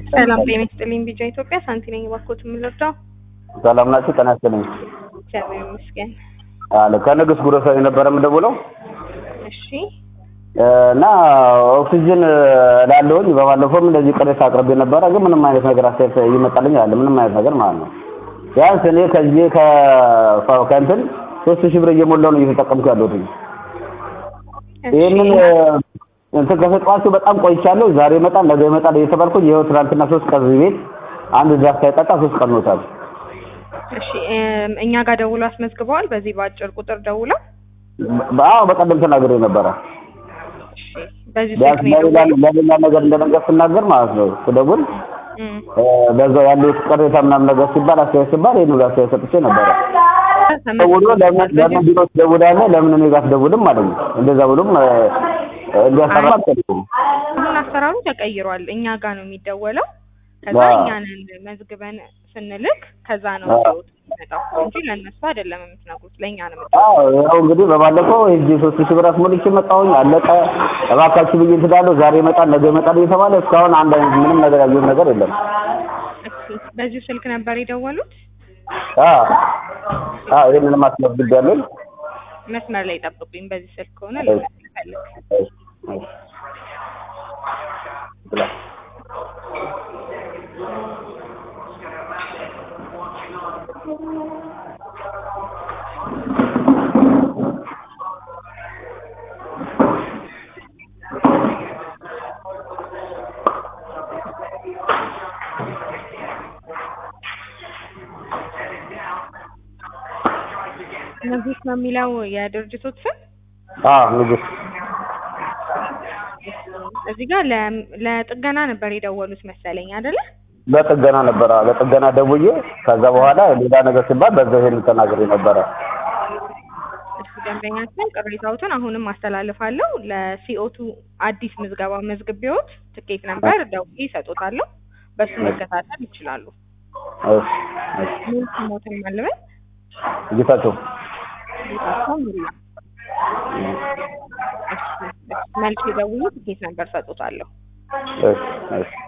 ሰላም ጤና ይስጥልኝ። ቢጫ ኢትዮጵያ ሳንቲ ነኝ። እባክዎት የምንረዳው? ሰላም ናችሁ? ጤና ይስጥልኝ። እግዚአብሔር ይመስገን። አለ ከንጉስ ጉሮሰሪ ነበረ የምደውለው እሺ እና ኦክሲጅን ላለውኝ በባለፈውም እንደዚህ ቅሬታ አቅርቤ ነበረ፣ ግን ምንም አይነት ነገር አስተያየት ይመጣልኝ አለ ምንም አይነት ነገር ማለት ነው። ቢያንስ እኔ ከዚህ ከ- ከእንትን ሶስት ሺህ ብር እየሞላው ነው እየተጠቀምኩ ያለሁት። ይህንን እንትን ከሰጧችሁ በጣም ቆይቻለሁ። ዛሬ ይመጣል ነገ ይመጣል እየተባልኩኝ ይኸው ትናንትና ሶስት ቀን እዚህ ቤት አንድ ድራፍት ሳይጠጣ ሶስት ቀን ሆኖታል። እሺ እም፣ እኛ ጋር ደውለው አስመዝግበዋል። በዚህ በአጭር ቁጥር ደውለው አዎ በቀደም ተናግሬ ነበረ። እሺ፣ በዚህ ቢያንስ ስልክ ነው ለሌላ የደወሉት? ለሌላ ነገር እንደነገር ስናገር ማለት ነው ስደውል እም፣ እ፣ በዛው ያለው ቅሬታ ምናምን ነገር ሲባል አስተያየት ሲባል ይሄን ሁሉ አስተያየት ሰጥቼ ነበረ። ደውሎ ለምን ለምን ቢሮ ትደውላለህ ለምን እኔ ጋር አትደውልም ማለት ነው። እንደዛ ብሎም እ፣ እንዲያሰራ አልፈልግም። አሁን አሰራሩ ተቀይሯል። እኛ ጋር ነው የሚደወለው። ከዛ አዎ። እኛ ነን መዝግበን ስንልክ ከዛ ነው አዎ። ሰው የሚመጣው እንጂ ለእነሱ አይደለም የምትነግሩት፣ ለእኛ ነው የምትነግሩት። አዎ ያው እንግዲህ በባለፈው ሂጅ ሶስት ሺህ ብር አስሞልቼ መጣሁኝ አለቀ። እባካችሁ ብዬ እንትዳለሁ ዛሬ ይመጣል ነገ ይመጣል እየተባለ እስካሁን አንድ አይነት ምንም ነገር ያየሁት ነገር የለም። እሺ፣ በዚሁ ስልክ ነበር የደወሉት? አዎ አዎ ይሄንንም አስመዝግቤያለሁ። መስመር ላይ ጠብቁኝ። በዚህ ስልክ ከሆነ እሺ። ልፈልግ እሺ፣ እሺ። ብላ ንጉስ ነው የሚለው የድርጅቶች ስም። አዎ ንጉስ እዚህ ጋር ለ- ለጥገና ነበር የደወሉት መሰለኝ አይደለ? ለጥገና ነበረ ለጥገና ደውዬ ከዛ በኋላ ሌላ ነገር ሲባል በዛ ይሄን ተናግሬ ነበረ። እሺ ደንበኛችን ቅሬታዎትን አሁንም አስተላልፋለሁ። ለሲኦቱ አዲስ ምዝገባ መዝግቤዎት ትኬት ነበር ደውዬ ይሰጡታለሁ። በሱ መከታተል ይችላሉ። እሺ እሺ ምን ስሞትን ማልበል ጌታቸው ጌታቸው ሙላ። እሺ፣ እሺ፣ መልሼ ደውዬ ትኬት ነበር ሰጡታለሁ። እሺ እሺ